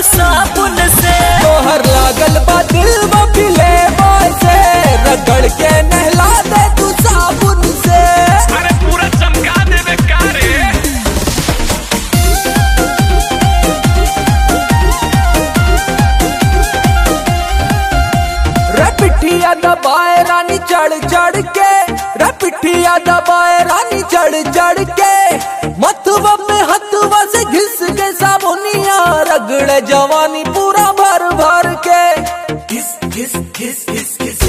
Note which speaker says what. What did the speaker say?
Speaker 1: साबुन से
Speaker 2: तोहर लागल बा दिल में फिले से रगड़ के नहला दे तू साबुन से
Speaker 3: अरे पूरा चमका देवे का रे
Speaker 2: रे पिठिया दबाए रानी चढ़ चढ़ के रे पिठिया दबाए रानी चढ़ चढ़ के